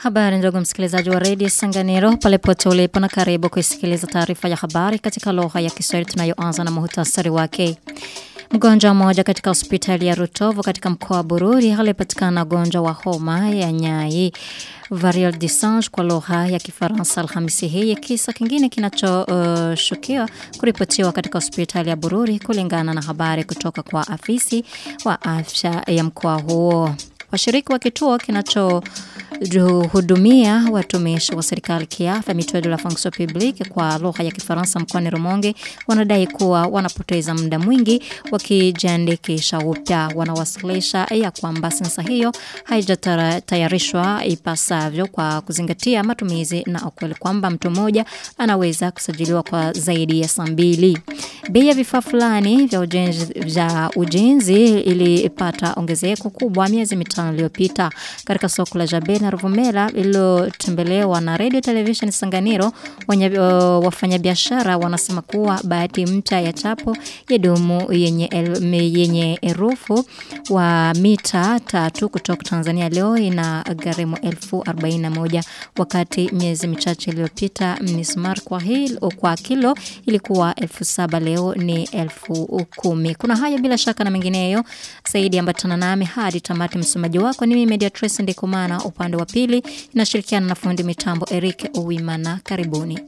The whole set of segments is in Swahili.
Habari ndugu msikilizaji wa redio Sanganiro pale pote ulipo na karibu kuisikiliza taarifa ya habari katika lugha ya Kiswahili tunayoanza na muhtasari wake. Mgonjwa mmoja katika hospitali ya Rutovu katika mkoa wa Bururi alipatikana na ugonjwa wa homa ya nyai variole du singe kwa lugha ya Kifaransa Alhamisi hii, kisa kingine kinachoshukiwa uh, kuripotiwa katika hospitali ya Bururi kulingana na habari kutoka kwa afisi wa afya ya mkoa huo. Washiriki wa kituo kinacho hudumia watumishi wa serikali kiafya Mutuelle de la fonction publique kwa lugha ya Kifaransa mkoani Rumonge wanadai kuwa wanapoteza muda mwingi wakijiandikisha upya. Wanawasilisha ya kwamba sensa hiyo haijatayarishwa ipasavyo kwa kuzingatia matumizi na ukweli kwamba mtu mmoja anaweza kusajiliwa kwa zaidi ya saa mbili. Bei ya vifaa fulani vya ujenzi, vya ujenzi ilipata ongezeko kubwa miezi mitano iliyopita katika soko la Jabe na Ruvumera lililotembelewa na Radio Television Sanganiro. Wanya, uh, wafanyabiashara wanasema kuwa bahati mpya ya chapo ya dumu yenye, el, yenye erufu wa mita tatu kutoka Tanzania leo ina gharimu elfu arobaini na moja wakati miezi michache iliyopita mismar kwa, hil, kwa kilo ilikuwa elfu saba leo ni elfu kumi. Kuna hayo bila shaka na mengineyo zaidi, ambatana nami hadi tamati. Msomaji wako ni mimi Mediatrice Ndikumana, upande wa pili inashirikiana na fundi mitambo Eric Uwimana. Karibuni.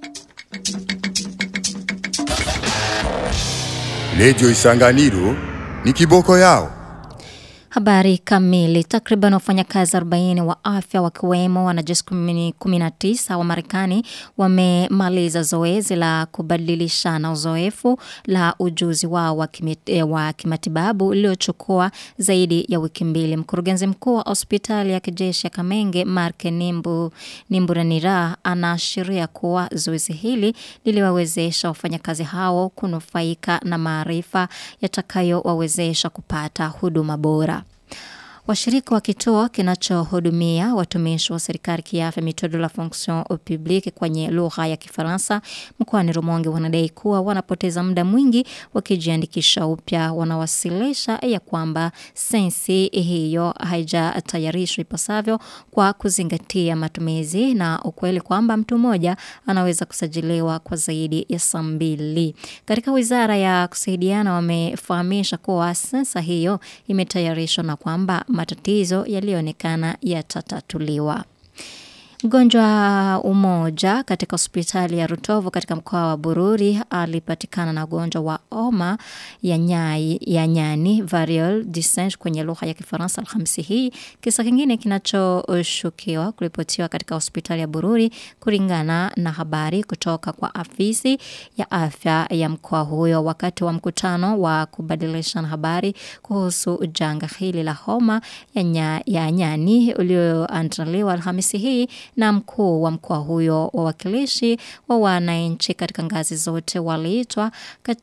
Redio Isanganiro ni kiboko yao. Habari kamili. Takriban wafanyakazi 40 wa afya wakiwemo wanajeshi 19 wa Marekani wamemaliza zoezi la kubadilishana uzoefu la ujuzi wao wa, wa kimatibabu liliochukua zaidi ya wiki mbili. Mkurugenzi mkuu wa hospitali ya kijeshi ya Kamenge Mark Nimbu Nimburanira anaashiria kuwa zoezi hili liliwawezesha wafanyakazi hao kunufaika na maarifa yatakayowawezesha kupata huduma bora. Washirika wa kituo kinachohudumia watumishi wa serikali kiafya Mutuelle de la fonction publique kwenye lugha ya Kifaransa mkoani Rumonge wanadai kuwa wanapoteza muda mwingi wakijiandikisha upya. Wanawasilisha ya kwamba sensi hiyo haijatayarishwa ipasavyo kwa kuzingatia matumizi na ukweli kwamba mtu mmoja anaweza kusajiliwa kwa zaidi ya saa mbili. Katika wizara ya kusaidiana wamefahamisha kuwa sensa hiyo imetayarishwa na kwamba matatizo yaliyoonekana yatatatuliwa. Mgonjwa umoja katika hospitali ya Rutovu katika mkoa wa Bururi alipatikana na ugonjwa wa homa ya nyai ya nyani variole du singe kwenye lugha ya Kifaransa Alhamisi hii. Kisa kingine kinachoshukiwa kuripotiwa katika hospitali ya Bururi kulingana na habari kutoka kwa afisi ya afya ya mkoa huyo wakati wa mkutano wa kubadilishana habari kuhusu janga hili la homa ya, nya, ya nyani ulioandaliwa Alhamisi hii na mkuu wa mkoa huyo. Wawakilishi wa wananchi katika ngazi zote waliitwa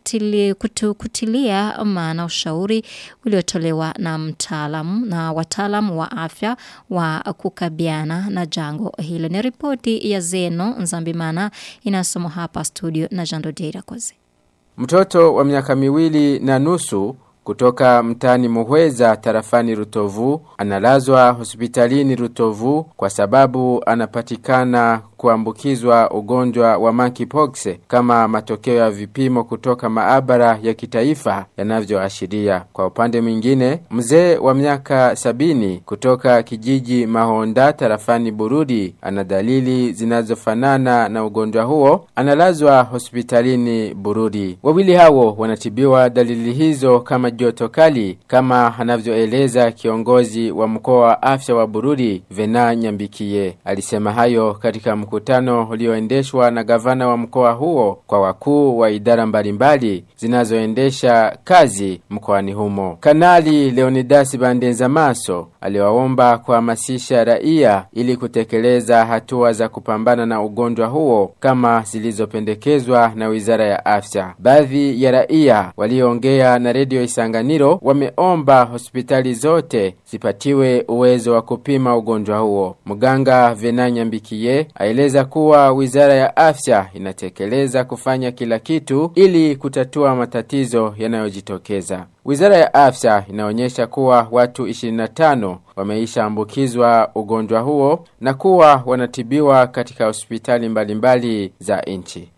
kutu, kutilia maana ushauri uliotolewa na mtaalamu na wataalamu wa afya wa kukabiana na jango hilo. Ni ripoti ya Zeno Nzambimana inasomwa hapa studio na Jando Deira Koze. Mtoto wa miaka miwili na nusu kutoka mtani Muhweza tarafani Rutovu analazwa hospitalini Rutovu kwa sababu anapatikana kuambukizwa ugonjwa wa monkeypox kama matokeo ya vipimo kutoka maabara ya kitaifa yanavyoashiria. Kwa upande mwingine, mzee wa miaka sabini kutoka kijiji Mahonda tarafani Bururi ana dalili zinazofanana na ugonjwa huo, analazwa hospitalini Bururi. Wawili hao wanatibiwa dalili hizo kama joto kali, kama anavyoeleza kiongozi wa mkoa wa afya wa Bururi Vena Nyambikie. Alisema hayo katika mkutano ulioendeshwa na gavana wa mkoa huo kwa wakuu wa idara mbalimbali zinazoendesha kazi mkoani humo. Kanali Leonidas Bandenza Maso aliwaomba kuhamasisha raia ili kutekeleza hatua za kupambana na ugonjwa huo kama zilizopendekezwa na Wizara ya Afya. Baadhi ya raia walioongea na redio Isanganiro wameomba hospitali zote zipatiwe uwezo wa kupima ugonjwa huo. Mganga Venanya Mbikie aeleza Ameeleza kuwa wizara ya afya inatekeleza kufanya kila kitu ili kutatua matatizo yanayojitokeza. Wizara ya afya inaonyesha kuwa watu 25 wameisha ambukizwa ugonjwa huo na kuwa wanatibiwa katika hospitali mbalimbali za nchi.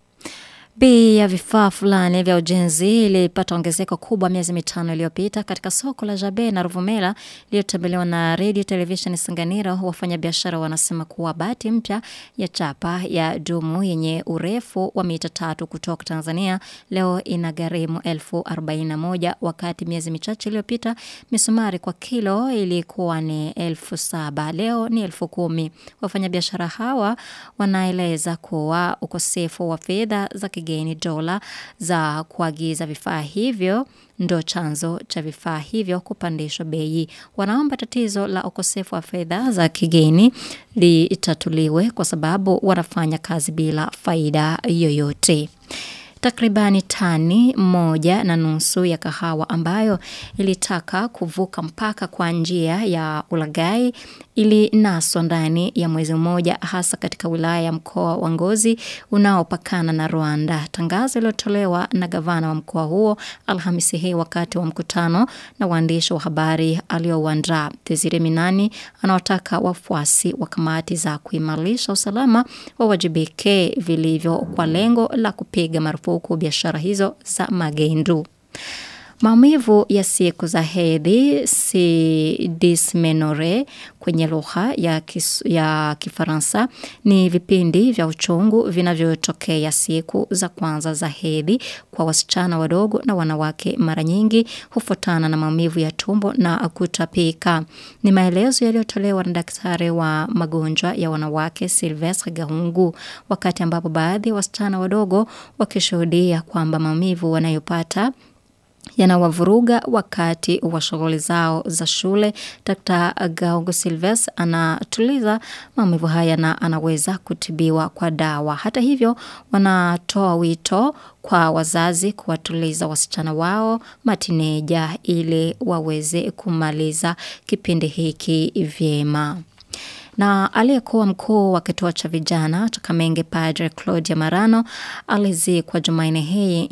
Bei ya vifaa fulani vya ujenzi ilipata ongezeko kubwa miezi mitano iliyopita katika soko la Jabe na Ruvumera iliyotembelewa na Radio Television Sanganiro. Wafanyabiashara wanasema kuwa bati mpya ya chapa ya dumu yenye urefu wa mita tatu kutoka Tanzania leo ina gharimu elfu arobaini na moja wakati miezi michache iliyopita misumari kwa kilo ilikuwa ni elfu saba leo ni elfu kumi. Wafanyabiashara hawa wanaeleza kuwa ukosefu wa fedha za kigeni dola za kuagiza vifaa hivyo ndo chanzo cha vifaa hivyo kupandishwa bei. Wanaomba tatizo la ukosefu wa fedha za kigeni litatuliwe kwa sababu wanafanya kazi bila faida yoyote takribani tani moja na nusu ya kahawa ambayo ilitaka kuvuka mpaka kwa njia ya ulagai ilinaswa ndani ya mwezi mmoja hasa katika wilaya ya mkoa wa Ngozi unaopakana na Rwanda. Tangazo lilotolewa na gavana wa mkoa huo Alhamisi hii wakati wa mkutano na waandishi wa habari aliouandaa. Desire Minani anawataka wafuasi wa kamati za kuimarisha usalama wawajibike vilivyo kwa lengo la kupiga marufuku biashara hizo za magendu. Maumivu ya siku za hedhi si dysmenorrhea kwenye lugha ya, kis, ya Kifaransa ni vipindi vya uchungu vinavyotokea siku za kwanza za hedhi kwa wasichana wadogo na wanawake. Mara nyingi hufuatana na maumivu ya tumbo na kutapika. Ni maelezo yaliyotolewa na daktari wa magonjwa ya wanawake Sylvestre Gahungu, wakati ambapo baadhi ya wasichana wadogo wakishuhudia kwamba maumivu wanayopata yanawavuruga wakati wa shughuli zao za shule. Dr. Gaungu Silves anatuliza maumivu haya na anaweza kutibiwa kwa dawa. Hata hivyo, wanatoa wito kwa wazazi kuwatuliza wasichana wao matineja ili waweze kumaliza kipindi hiki vyema na aliyekuwa mkuu wa kituo cha vijana cha Kamenge Padre Claudia Marano alizikwa Jumanne hii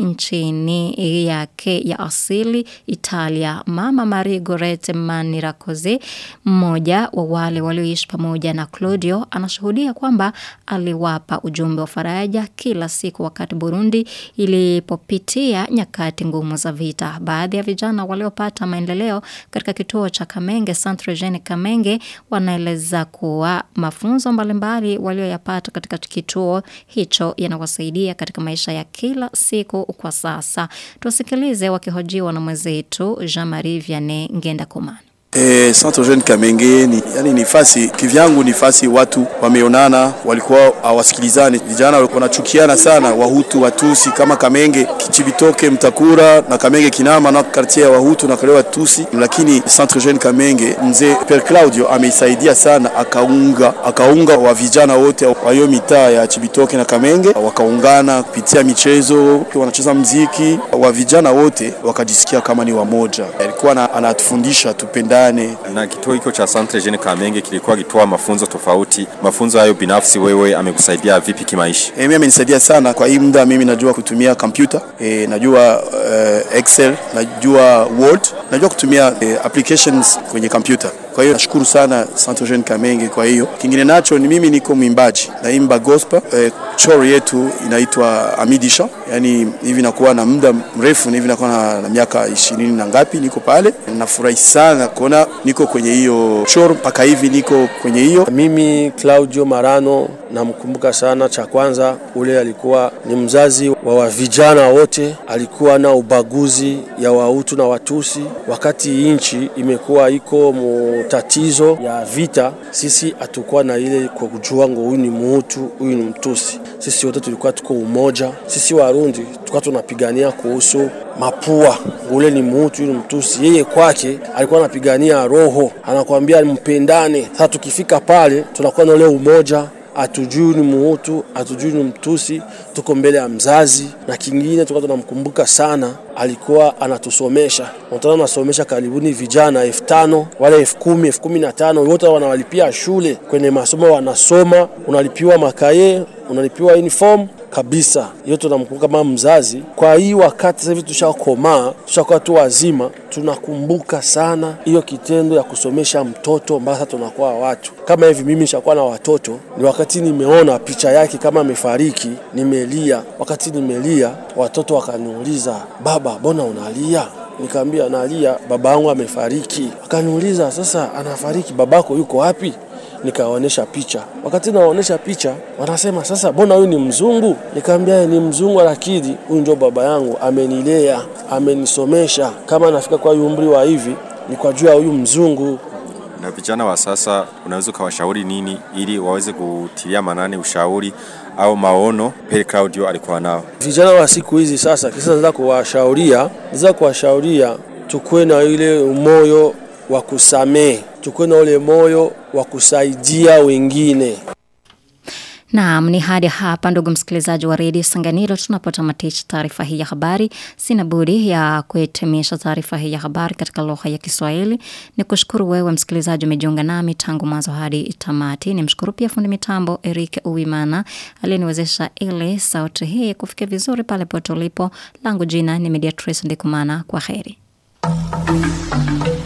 nchini yake ya asili Italia. Mama Marie Gorete Manirakoze, mmoja wa wale walioishi pamoja na Claudio, anashuhudia kwamba aliwapa ujumbe wa faraja kila siku wakati Burundi ilipopitia nyakati ngumu za vita. Baadhi ya vijana waliopata maendeleo katika kituo cha Kamenge Centre Jeune Kamenge wanaeleza ku kuwa mafunzo mbalimbali walioyapata katika kituo hicho yanawasaidia katika maisha ya kila siku kwa sasa. Tuwasikilize wakihojiwa na mwenzetu Jean-Marie Vianney Ngenda Komana. E, Centre Jeune Kamenge ni, yani ni fasi kivyangu, ni fasi watu wameonana, walikuwa hawasikilizani, vijana wanachukiana sana, Wahutu Watusi kama Kamenge Kichibitoke, Mtakura na Kamenge Kinama na quartier ya Wahutu na kale Watusi, lakini Centre Jeune Kamenge mzee Per Claudio ameisaidia sana, akaunga akaunga wa vijana wote wa hiyo mitaa ya Chibitoke na Kamenge, wakaungana kupitia michezo, wanacheza mziki, wa vijana wote wakajisikia kama ni wamoja. Alikuwa anatufundisha tupenda ndani. Na kituo hicho cha Centre Jeune Kamenge kilikuwa kitoa mafunzo tofauti. Mafunzo hayo binafsi wewe amekusaidia vipi kimaisha? E, mimi amenisaidia sana kwa hii muda. Mimi najua kutumia kompyuta e, najua uh, Excel, najua Word, najua kutumia e, applications kwenye kompyuta. Kwa hiyo nashukuru sana Centre Jeune Kamenge. Kwa hiyo kingine nacho ni mimi niko mwimbaji, naimba gospel e, choro yetu inaitwa Amidisha, yani hivi nakuwa na muda mrefu, hivi nakuwa na, na miaka ishirini na ngapi niko pale. Nafurahi sana kuona niko kwenye hiyo choro mpaka hivi niko kwenye hiyo. Mimi Claudio Marano namkumbuka sana. Cha kwanza, ule alikuwa ni mzazi wa vijana wote, alikuwa na ubaguzi ya Wahutu na Watusi. Wakati nchi imekuwa iko mu tatizo ya vita, sisi hatukuwa na ile kwa kujua ngo huyu ni Muhutu, huyu ni Mtusi. Sisi wote tulikuwa tuko umoja. Sisi Warundi tulikuwa tunapigania kuhusu mapua, ule ni Muhutu, yule Mtusi. Yeye kwake alikuwa anapigania roho, anakuambia mpendane. Sasa tukifika pale tunakuwa na ule umoja hatujui ni Muhutu, hatujui ni Mtusi, tuko mbele ya mzazi. Na kingine tulikuwa tunamkumbuka sana, alikuwa anatusomesha, unataka anasomesha karibuni vijana elfu tano wale elfu kumi elfu kumi na tano wote wanawalipia shule kwenye masomo, wanasoma, unalipiwa makaye, unalipiwa uniform kabisa. Hiyo tunamkumbuka kama mzazi. Kwa hii wakati sasa hivi tushakomaa, tushakuwa tu wazima, tunakumbuka sana hiyo kitendo ya kusomesha mtoto mpaka tunakuwa watu kama hivi. Mimi nishakuwa na watoto, ni wakati nimeona picha yake kama amefariki, nimelia. Wakati nimelia, watoto wakaniuliza, baba, mbona unalia? Nikaambia nalia, baba yangu amefariki. Akaniuliza, sasa anafariki, babako yuko wapi? nikawaonyesha picha. Wakati nawaonyesha picha, wanasema sasa, mbona huyu ni mzungu? Nikamwambia ni mzungu, lakini huyu ndio baba yangu, amenilea, amenisomesha. Kama nafika kwa umri wa hivi ni kwa juu ya huyu mzungu. Na vijana wa sasa unaweza ukawashauri nini ili waweze kutilia manane ushauri au maono Pere Claudio alikuwa nao? Vijana wa siku hizi sasa, kisa naweza kuwashauria, naweza kuwashauria tukuwe na ile moyo wa kusamehe, tukuwe na ule moyo wa kusaidia wengine. Naam, ni hadi hapa ndugu msikilizaji wa redio Sanganiro tunapotamatisha taarifa hii ya habari. Sina budi ya kuhitimisha taarifa hii ya habari katika lugha ya Kiswahili. Ni kushukuru wewe msikilizaji umejiunga nami tangu mwanzo hadi tamati. Ni mshukuru pia fundi mitambo Eric Uwimana aliyeniwezesha ile sauti hii kufikia vizuri pale pote ulipo. Langu jina ni Mediatrice Ndikumana. Kwa heri.